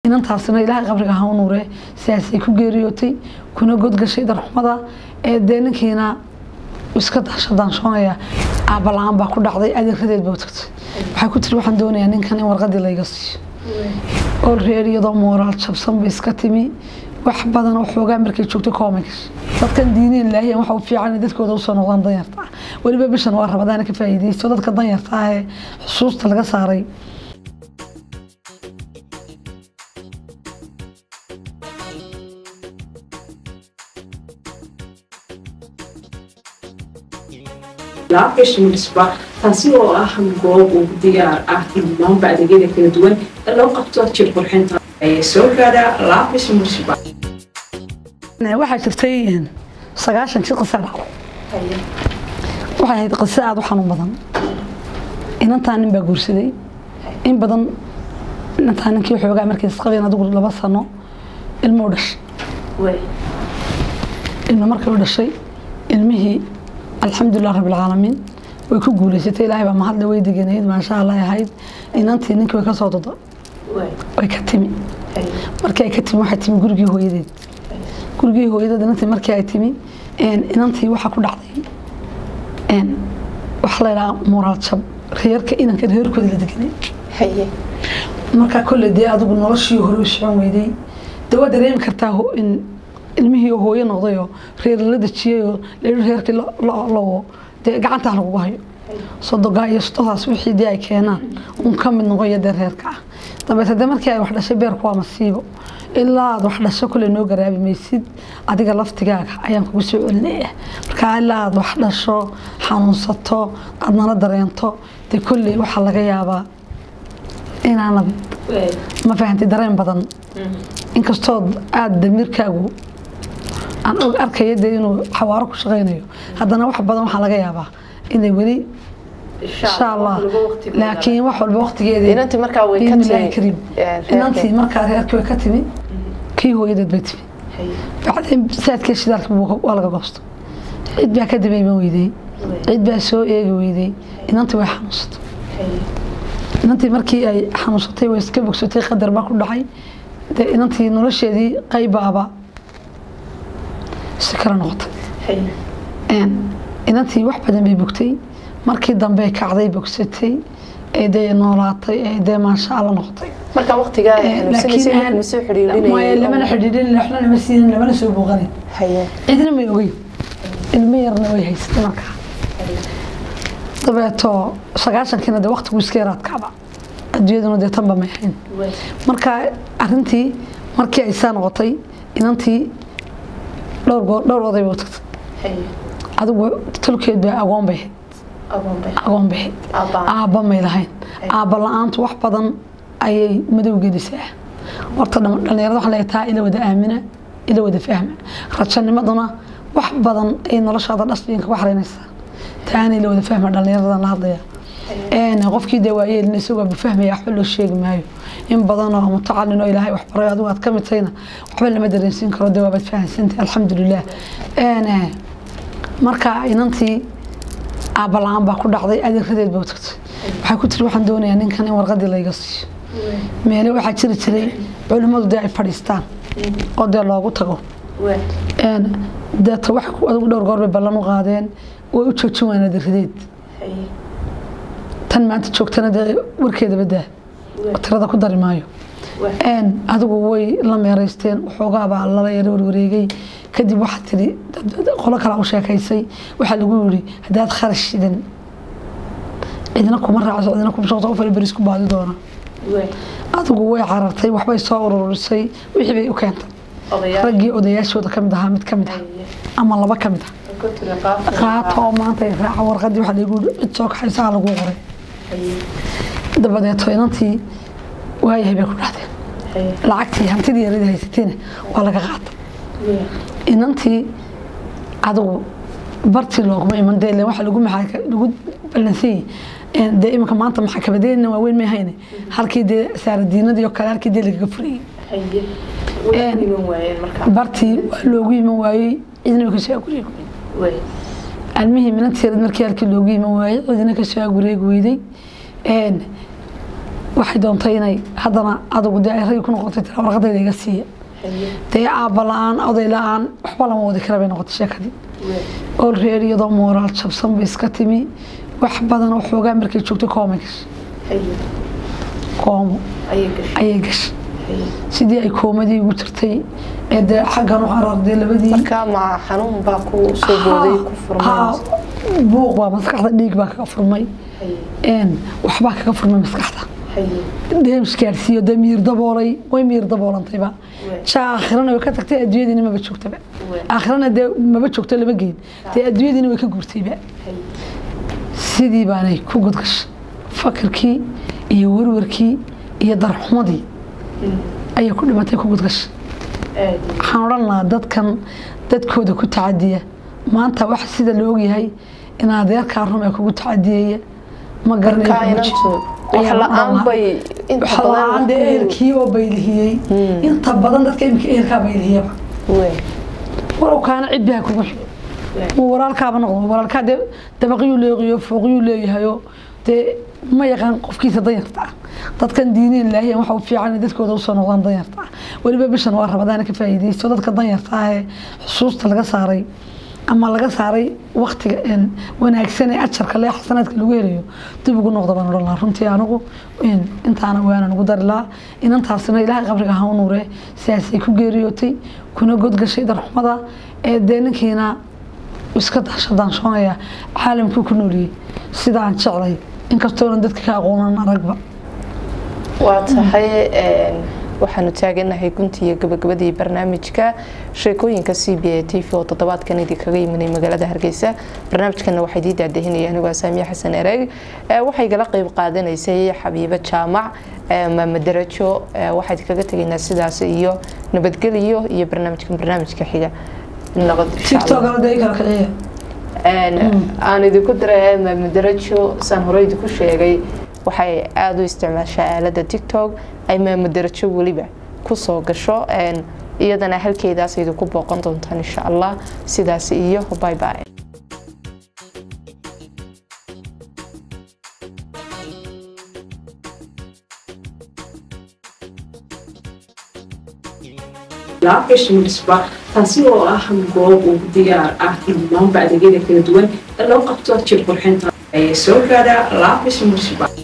inantaasina ilaahay qabriga ha u nuure sidaasay ku geeriyootay kuna godgashay darxumada ee dee ninkiina iska daashadaanshoonaya aabba la-aan baa ku dhacday adeeradeed baa u tagtay waxay ku tiri waxaan doonayaa ninkan in warqadii layga siiyo oo reer iyadoo mooraal jabsan bay iska timi wax badan oo xoogaa markay joogto kooma gashay dadkan diineen laahiyan waxa u fiican in dadkooda usoo noqdaan danyarta ah weliba bishan waa rabadaana ka faa'iidaysto dadka danyarta ah ee xusuusta laga saaray laabkashmisba taasi oo ah goob ugu diyaar ah dhammaanba adeegyada kala duwan ee loo qabto jir qurxinta ee soo gaadha laabkashmisba waxaa jirtay sagaashan jir qisa dhacday waxay ahayd qiso aada u xanuun badan inantaa nin baa guursaday in badan inantaa ninkii xoogaa markay isqabeen adigu laba sano ilmo u dhashay ilmo markay u dhashay ilmihii alxamdulilah rabbilcaalamiin way ku guuleysatay ilaahay baa mahadle way deganeyd maasha allah ahayd inantii ninkii way ka soo dodo way ka timi markii ay ka timi waxay timi gurigii hooyadeed gurigii hooyadeed inantii markii ay timi inantii waxaa ku dhacday waxaa la yidhaha moraal jab reerka inanka reerkooda la deganay markaa kolley dee adigu noloshii hore u socon weyday dee waa dareemi kartaa ilmihii hooyo noqdayoo reer la dejiyayoo layidhi reerkii lowo dee gacantaa lagugu hayo sodogaa iyo sododaas wixii dee ay keenaan un ka mid noqoyo dee reerka ah dabeete dee markii ay wax dhashay beerku waa masiibo ilaa aad wax dhasho kolley noo garaabi maysid adiga laftigaaga ayaan kugu soo celinaya markaa ilaa aad wax dhasho xanuunsato aad nala dareento dee kolley waxaa laga yaabaa inaanad ma fahantay dareen badan inkastood aada damiirkaagu aan og arkaya dee inuu xawaaro ku shaqaynayo haddana wax badan waxaa laga yaabaa inay weli insha allah laakiin wax walba waqtigeeda kariim inantii markaa reerkii way ka timi kii hooyadeed bay timi bacdeen saadkii shidaalka waa laga goosto cid baa ka dabayman weydey cid baa soo eegi weydey inantii way xanuunsatay inantii markii ay xanuunsatay way iska bogsatay qadar baa ku dhacay dee inantii nolosheedii qaybaaba si kala noqotay inantii wax badan bay bogtay markii dambe kacday bogsatay ee dee noolaatay ee dee maasha alla noqotay marka waqtigaa xanuunsanaysa soo xidhiidhinayay lamana xidhiidhin waxna lama siinin lamana soo booqanin cidna may ogeyn ilmo yarna way haysatay markaa dabeeto sagaashankiina dee waqtigu iska yaraad kacba adduunyaduna dee tanba may ahayn marka arintii markii ay saa noqotay inantii dhowr dhowr oday bay u tagtay adigu tolkeed baa agoon bay ahayd agoon bay ahayd aabba may lahayn aabba la-aantu wax badan ayay madow gelisaa horta dhalinyarada waxaa leeyahay taa ila wada aamina ila wada fahma rajanimaduna wax badan ay noloshaada dhasbiinka ku xaraynaysaa taana ila wada fahma dhalinyaradan la hadlaya qofkii dee waayeelina isagoo bafahmaya waxba loo sheegi maayo in badan oo mutacalin oo ilaahay wax baray adigu aad ka mid tahayna waxba lama dareensiin karo dee waabaad fahamsantay alxamdulilah marka inantii aabba la-aan baa ku dhacday adeeradeed baa u tagtay waxay ku tiri waxaan doonayaa ninkan in warqadii layga siiyo meele waxaa jiri jiray culimmadu dee ay fadhiistaan oo dee loogu tago deeta wax adigu dhowr goor bay ballan u qaadeen way u joojin waan adeeradeed tan maanta joogtana dee warkeeda badaa tirada ku dari maayo adigu way la meeraysteen waxoogaabaa lala yara warwareegay kadib waxaa tiri qolo kale u sheekaysay waxaa lagu yiri haddaad kharash shidan cidna kuma raacso cidna kuma shaqto qof beris ku baadi doona adigu way carartay waxbay soo ururisay wixii bay u keentay raggii odayaashooda ka mid ahaa mid ka mid ah ama laba ka mid ah qaato oo maanta ay raaca warqadii waxaa lagu cid soo kaxaysaa lagu qoray dabadeeto inantii waayahay bay ku dhahdeen lacagtii hantidii yarada haysatayna waa laga qaatay inantii adigu bartii looguma iman dee ileen waxa lagu maxaa lagu ballansanyay dee iminka maanta maxakamadeenna waaweyn may hayne halkii dee saaradiinadii oo kale halkii dee lagaga furayay bartii waa loogu iman waayey cidna way kasoo agureegi almihii minantii yarad markii halkii loogu iman waayey cidna kasoo agureegi weyday waxay doontay inay haddana adigu dee ay ragi ku noqotay tira warqadayda iga siiya dee aabba la-aan oday la-aan waxba lama wadi kara bay noqotay sheekadii ool reer iyadoo mooraal jabsan bay iska timi wax badan oo xoogaa markay joogtay koomay gashay koomo ayay gashay sidii ay koomadii ugu jirtay ee dee xaggan u cararday labadii marka ma xanuun baa ku soo booday ku furmay buuq baa maskaxda dhiig baa kaga furmay waxbaa kaga furmay maskaxda deems gaarsiiyo dee miir daboolay way miir daboolantayba jaa aakhirana way ka tagtay adduunyadiina maba joogtaba aakhirana dee maba joogto lama geyn dee adduunyadiina way ka guurtayba sidii baanay ku gudgashay fakirkii iyo warwarkii iyo darxumadii ayay ku dhimatay ku gudgashay waxaan odhan lahaa dadkan dadkooda ku tacadiya maanta wax sida la ogyahay in adeerkaa rum ee kugu tacadiyaya ma garanayo dee eerkii oo baylihiyey inta badan dadka imika eerkaa baylihiyaba walow kaana cidbiha kugu xigo uu walaalkaaba noqdo walaalkaa dee dabaqyuu leeqiyo fooqyuu leeyahayo dee ma yaqaan qofkiisa danyarta ah dadkan diineen laahiyan waxa u fiican dadkooda usoo noqdaan danyarta ah weliba bishan waa rabadaana ka faa'iidaysto dadka danyarta ah ee xusuusta laga saaray ama laga saaray waktiga wanaagsan ee ajarka lee xasanaadka lagu helayo dib ugu noqda baan odhan lahaa runtii anigu intaana waanan ugu dari lahaa inantaasina ilaahay qabriga ha u nuure sidaasay ku geeriyootay kuna godgashay darxumada ee dee ninkiina iska daashadaanshoonaya caalamkuu ku nooliyey sida aan jeclay inkastoonan dadka ka aqoonan aragba waa tahay waxaanu taaganahay guntii iyo gabagabadii barnaamijka sheekooyinka c b a t v oo toddobaadkan idinkaga yiminay magaalada hargeysa barnaamijkana waxaa idii daadahinaya anigoo saamiya xasan ereeg waxay gala qeyb qaadanaysay xabiibo jaamac maamadarajo waxaa idinkaga tegaynaa sidaas iyo nabadgelyo iyo barnaamijkan barnaamijka xiga aan idinku diray maamadarajo saan hore idinku sheegay waxay aada u isticmaashaa aalada tictok ay maamadarajo weliba kusoo gasho iyadana halkeedaas idinku booqan doontaan insha allah sidaas iyo bye bye laabkashmisba taasi oo ah goob ugu diyaar ah dhammaanba adeegyada kala duwan ee loo qabto jir qurxinta ee soo gaadha laabis munisba